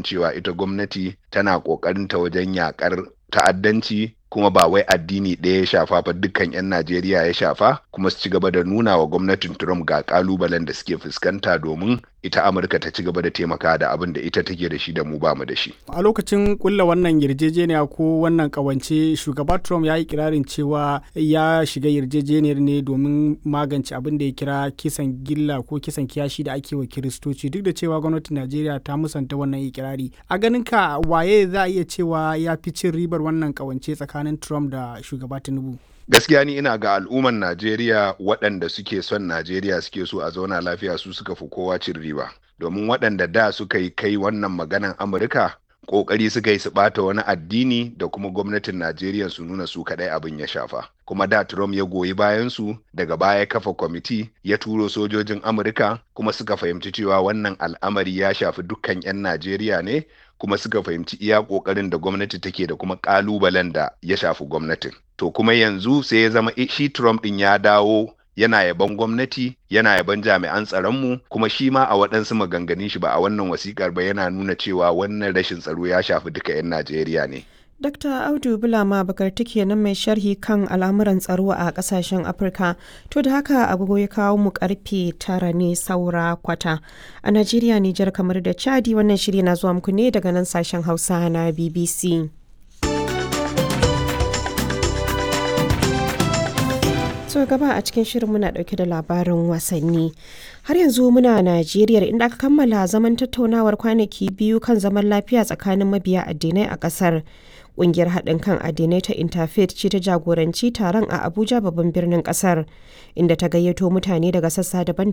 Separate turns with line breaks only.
cewa ita gwamnati tana ƙoƙarin ta wajen yaƙar ta'addanci kuma ba wai addini ɗaya ya shafa fa dukkan 'yan Najeriya ya shafa kuma su ci gaba da nuna wa gwamnatin Trump ga kalubalen da suke fuskanta domin ita Amurka ta ci gaba da taimaka da abin da ita take da shi da mu bamu da shi.
A lokacin kulla wannan yarjejeniya ko wannan kawance shugaba Trump ya yi kirarin cewa ya shiga yarjejeniyar ne domin magance abin da ya kira kisan gilla ko kisan kiyashi da ake wa kiristoci duk da cewa gwamnatin Najeriya ta musanta wannan ikirari. A ganin ka waye za a iya cewa ya fi cin ribar wannan kawance tsakanin tsakanin Trump da shugaba Tinubu?
Gaskiya ni ina ga al'umman Najeriya waɗanda suke son Najeriya suke so a zauna lafiya su suka fi kowa cin riba. Domin waɗanda da suka yi kai wannan maganan Amurka ƙoƙari suka yi su ɓata wani addini da kuma gwamnatin Najeriya su nuna su kaɗai abin ya shafa. Kuma da Trump ya goyi bayan su daga baya kafa kwamiti ya turo sojojin Amurka kuma suka fahimci cewa wannan al'amari ya shafi dukkan 'yan Najeriya ne kuma suka fahimci iya ƙoƙarin da gwamnati take da kuma ƙalubalen da ya shafi gwamnatin. To kuma yanzu sai ya zama shi Trump ɗin ya dawo yana yaban gwamnati yana yaban jami'an tsaronmu kuma shi ma a waɗansu maganganun shi ba a wannan wasikar ba yana nuna cewa wannan rashin tsaro ya shafi duka 'yan Najeriya ne.
Dr. Audu Bulama Bakarti kenan mai sharhi kan al'amuran tsaro a kasashen Afirka. To da haka agogo ya kawo mu karfe tara ne saura kwata. A Najeriya, Nijar kamar da Chadi wannan shiri na zuwa muku ne daga nan sashen Hausa na BBC. so gaba a cikin shirin muna dauke da labarin wasanni har yanzu muna najeriya inda aka kammala zaman tattaunawar kwanaki biyu kan zaman lafiya tsakanin mabiya addinai a kasar Ƙungiyar haɗin kan addinai ta Interfaith ce ta jagoranci taron a Abuja babban birnin ƙasar, inda ta gayyato mutane daga sassa daban-daban